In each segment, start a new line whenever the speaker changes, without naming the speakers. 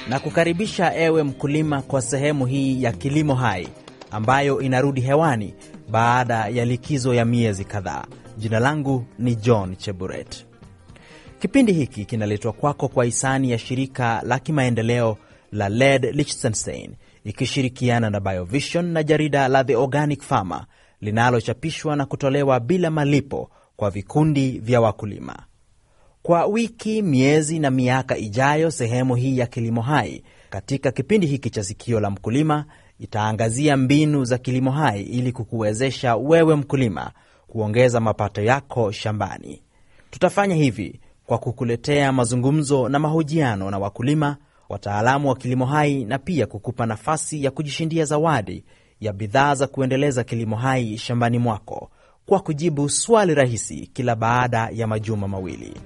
na kukaribisha ewe mkulima kwa sehemu hii ya Kilimo Hai ambayo inarudi hewani baada ya likizo ya miezi kadhaa. Jina langu ni John Cheburet. Kipindi hiki kinaletwa kwako kwa hisani ya shirika la kimaendeleo la LED Liechtenstein ikishirikiana na Biovision na jarida la The Organic Farmer linalochapishwa na kutolewa bila malipo kwa vikundi vya wakulima. Kwa wiki, miezi na miaka ijayo, sehemu hii ya Kilimo Hai katika kipindi hiki cha Sikio la Mkulima itaangazia mbinu za kilimo hai ili kukuwezesha wewe mkulima kuongeza mapato yako shambani. Tutafanya hivi kwa kukuletea mazungumzo na mahojiano na wakulima, wataalamu wa kilimo hai na pia kukupa nafasi ya kujishindia zawadi ya bidhaa za kuendeleza kilimo hai shambani mwako kwa kujibu swali rahisi kila baada ya majuma mawili.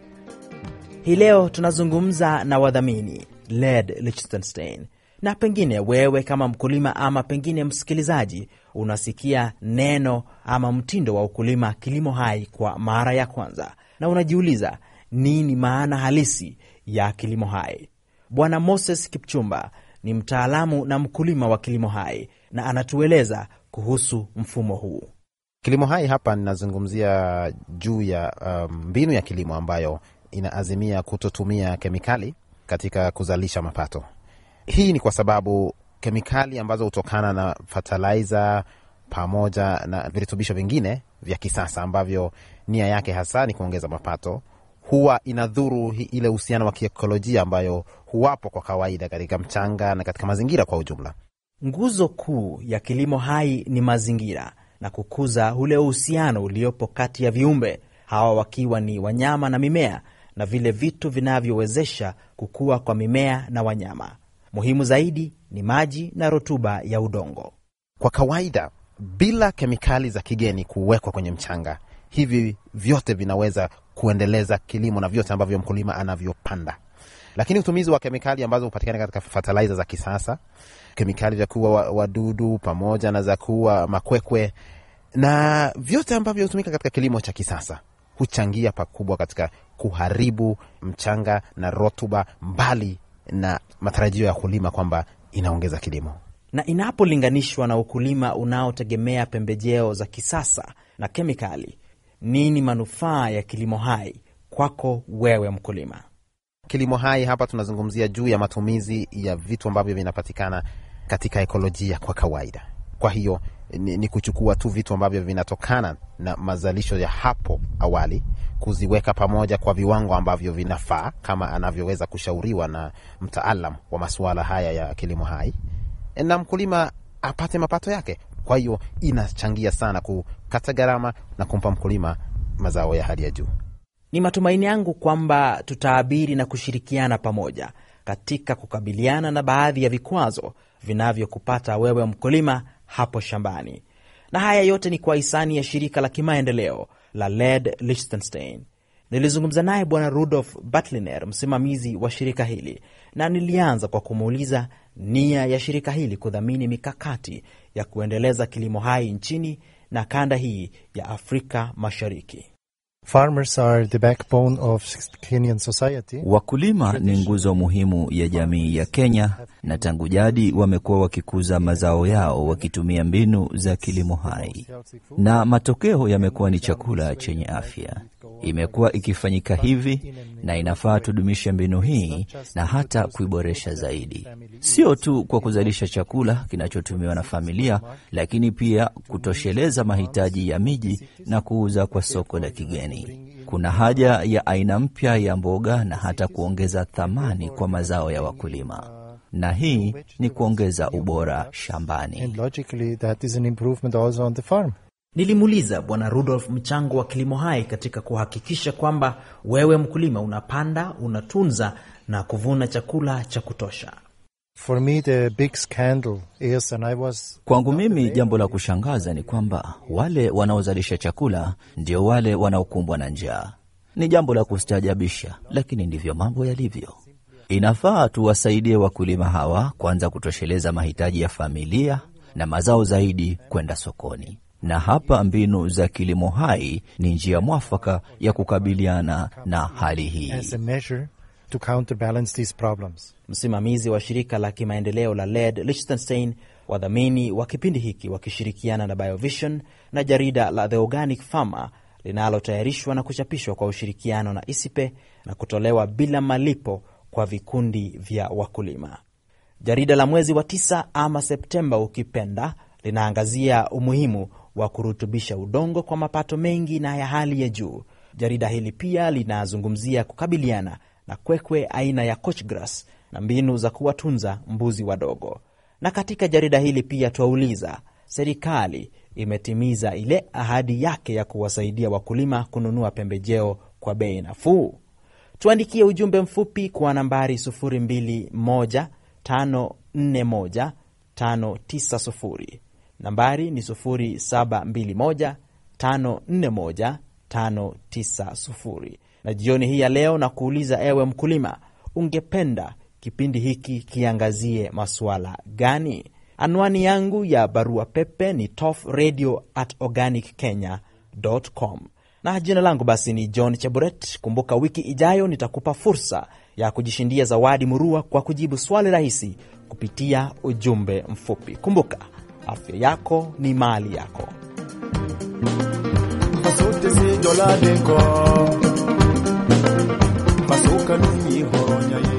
Hii leo tunazungumza na wadhamini LED Liechtenstein, na pengine wewe kama mkulima ama pengine msikilizaji unasikia neno ama mtindo wa ukulima kilimo hai kwa mara ya kwanza, na unajiuliza nini maana halisi ya kilimo hai. Bwana Moses Kipchumba ni mtaalamu na mkulima wa kilimo hai na anatueleza kuhusu mfumo huu.
Kilimo hai hapa ninazungumzia juu ya mbinu um, ya kilimo ambayo inaazimia kutotumia kemikali katika kuzalisha mapato. Hii ni kwa sababu kemikali ambazo hutokana na fertilizer pamoja na virutubisho vingine vya kisasa ambavyo nia yake hasa ni kuongeza mapato, huwa inadhuru ile uhusiano wa kiekolojia ambayo huwapo kwa kawaida katika mchanga na katika mazingira kwa ujumla.
Nguzo kuu ya kilimo hai ni mazingira na kukuza ule uhusiano uliopo kati ya viumbe hawa, wakiwa ni wanyama na mimea na vile vitu vinavyowezesha kukua kwa mimea na wanyama. Muhimu zaidi ni maji na rutuba ya udongo.
Kwa kawaida, bila kemikali za kigeni kuwekwa kwenye mchanga, hivi vyote vinaweza kuendeleza kilimo na vyote ambavyo mkulima anavyopanda. Lakini utumizi wa kemikali ambazo hupatikana katika fertilizer za kisasa, kemikali za kuua wadudu pamoja na za kuua makwekwe na vyote ambavyo hutumika katika kilimo cha kisasa huchangia pakubwa katika kuharibu mchanga na rutuba, mbali na matarajio ya kulima kwamba inaongeza kilimo.
Na inapolinganishwa na ukulima unaotegemea pembejeo za kisasa na kemikali, nini manufaa ya kilimo hai kwako wewe mkulima?
Kilimo hai hapa tunazungumzia juu ya matumizi ya vitu ambavyo vinapatikana katika ekolojia kwa kawaida. Kwa hiyo ni, ni kuchukua tu vitu ambavyo vinatokana na mazalisho ya hapo awali, kuziweka pamoja kwa viwango ambavyo vinafaa kama anavyoweza kushauriwa na mtaalam wa masuala haya ya kilimo hai, na mkulima apate mapato yake. Kwa hiyo inachangia sana kukata gharama na kumpa mkulima mazao ya hali ya juu.
Ni matumaini yangu kwamba tutaabiri na kushirikiana pamoja katika kukabiliana na baadhi ya vikwazo vinavyokupata wewe mkulima hapo shambani. Na haya yote ni kwa hisani ya shirika la kimaendeleo la LED Liechtenstein. Nilizungumza naye Bwana Rudolf Batliner, msimamizi wa shirika hili, na nilianza kwa kumuuliza nia ya shirika hili kudhamini mikakati ya kuendeleza kilimo hai nchini na kanda hii ya Afrika Mashariki.
Farmers are the backbone of Kenyan society.
Wakulima ni nguzo muhimu ya jamii ya Kenya, na tangu jadi wamekuwa wakikuza mazao yao wakitumia mbinu za kilimo hai, na matokeo yamekuwa ni chakula chenye afya. Imekuwa ikifanyika hivi na inafaa tudumishe mbinu hii na hata kuiboresha zaidi, sio tu kwa kuzalisha chakula kinachotumiwa na familia, lakini pia kutosheleza mahitaji ya miji na kuuza kwa soko la kigeni. Kuna haja ya aina mpya ya mboga na hata kuongeza thamani kwa mazao ya wakulima, na hii ni kuongeza ubora shambani.
And logically that is an improvement also on the farm.
Nilimuuliza Bwana Rudolf mchango wa kilimo hai katika kuhakikisha kwamba wewe mkulima unapanda, unatunza na kuvuna chakula cha kutosha.
For me the big scandal is and I was
Kwangu mimi jambo la kushangaza ni kwamba wale wanaozalisha chakula ndio wale wanaokumbwa na njaa. Ni jambo la kustaajabisha, lakini ndivyo mambo yalivyo. Inafaa tuwasaidie wakulima hawa kwanza kutosheleza mahitaji ya familia na mazao zaidi kwenda sokoni, na hapa mbinu za kilimo hai ni njia mwafaka ya kukabiliana na hali hii.
as a measure to counterbalance these problems.
Msimamizi wa shirika la kimaendeleo la LED Liechtenstein, wadhamini wa kipindi hiki wakishirikiana na Biovision na jarida la The Organic Farmer linalotayarishwa na kuchapishwa kwa ushirikiano na ISIPE na kutolewa bila malipo kwa vikundi vya wakulima. Jarida la mwezi wa tisa ama Septemba ukipenda, linaangazia umuhimu wa kurutubisha udongo kwa mapato mengi na ya hali ya juu. Jarida hili pia linazungumzia kukabiliana na kwekwe aina ya coach grass na mbinu za kuwatunza mbuzi wadogo. Na katika jarida hili pia twauliza, serikali imetimiza ile ahadi yake ya kuwasaidia wakulima kununua pembejeo kwa bei nafuu? Tuandikie ujumbe mfupi kwa nambari 0215415990. Nambari ni 0721541590. Na jioni hii ya leo na kuuliza, ewe mkulima, ungependa kipindi hiki kiangazie masuala gani? Anwani yangu ya barua pepe ni tofradio at organic kenya com na jina langu basi ni John Cheburet. Kumbuka, wiki ijayo nitakupa fursa ya kujishindia zawadi murua kwa kujibu swali rahisi kupitia ujumbe mfupi. Kumbuka, afya yako ni mali yako.
Basute si jola denko Basuka numi horonya ye